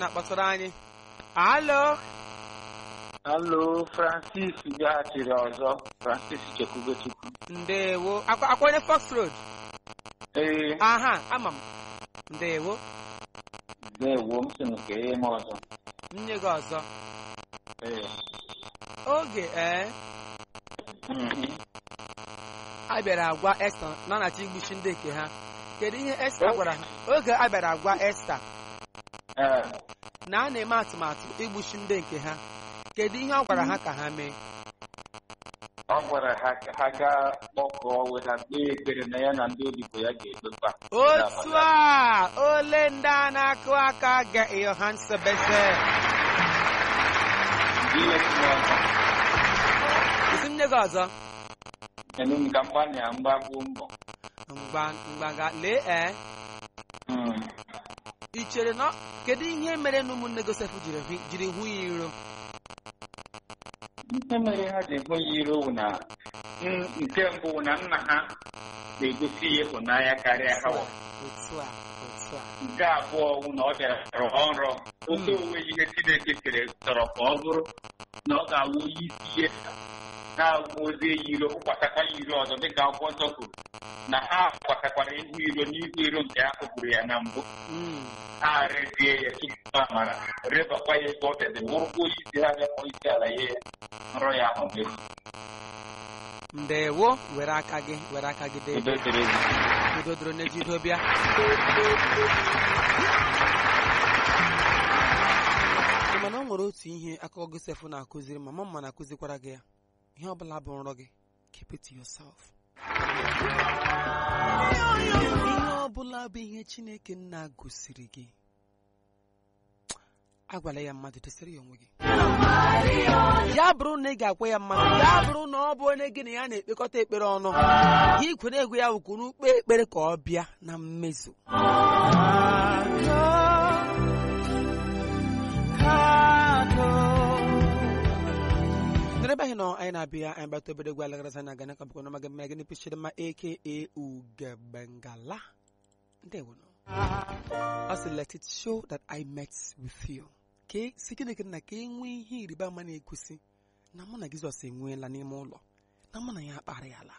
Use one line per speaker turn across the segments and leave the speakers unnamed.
na-akpọtụrụ anyị alo
Alo, Francis bịaghachiri ọzọ. Francis Chekwubechukwu.
ndewo akwa akwa onye fox road
Ee,
aha ama m ndewo
ndewo m sị m kee m ọzọ.
nye gị ọzọ
Ee.
oge ee
mhm.
a bịara agwa esta na anachi igbuchi ndị nke ha kedu ihe esta gwara ha oge a bịara agwa esta
Ee,
na a na-eme atụmatụ igbuchi ndị nke ha kedu ihe ọ gwara ha ka ha mee
ọ gwara ha ka ha gaa kpọkọọ weta kpee ekpere na ya na ndị odibo ya ga-ekpekwa.
otu a ole ndị a na-akụ aka ga yohansebeze
Ihe si n'ọzọ.
isi m nye gị ọzọ
Enu m ka mgbanị ya mgbagbuo mbọ.
mgba mgbaga lee ee
Mm.
ị chere na kedu ihe mere na ụmụnne Josef jiri hụ- jiri hụ ya iro
Ihe mere ha ji hụ ya iro wụ na n- nke mbụ wụ na nna ha na-egosi ya ịhụnanya karịa ha wụ.
otu a otu a
nke abụọ wụ na ọ bịara rọọ nrọ oke onwe ihe Chineke kere chọrọ ka ọ bụrụ na ọ ga-awụ onye isi ihe na-awụ ozi ya iro kwụkwatakwa ya iro ọzọ dịka akwụkwọ nsọ kwuru na ha kwatakwara ihu iro n'ihu iro nke ha kụgburu ya na mbụ
Mm.
ha rezie ya tupu amara rebakwa ya ebe ọ dị bụrụkwa onye isi ha bịakpọ isi ala ya nrọ ya ahụ mefu
ndewo were aka gị were aka gị dee
udo dịrị gị.
udo doro n'ejido bịa Ị ma na o nwere otu ihe akụkọ Josef na-akụziri ma mama na-akụzikwara gị ya ihe ọ bụla bụ nrọ gị keep it to yourself ihe ọ bụla bụ ihe Chineke nna gosiri gị agwala ya mmadụ dosere ya onwe gị ya bụrụ na ị ga-akwa ya mmadụ ya bụrụ na ọ bụ onye gị na ya na-ekpekọta ekpere ọnụ gị kwere egwu ya wụkwuru ukpe ekpere ka ọ bịa na mmezu n'ebe anyị nọ anyị na-abịa anyị gbata obere egwu alagarasa na aga n'aka bụkwa n'ọmaga mmanya gịnị pichiri mma aka ugebengala ndewo nọ ọ sị let it show that I met with you ka e- si gịnị gịnị na ka e nwee ihe ịrịba ama na-egosi na mụ na Jizọs enweela n'ime ụlọ na mụ na ya akparị ala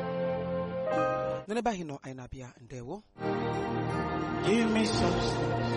n'ebe anyị nọ anyị na-abịa ndewo
Give me substance.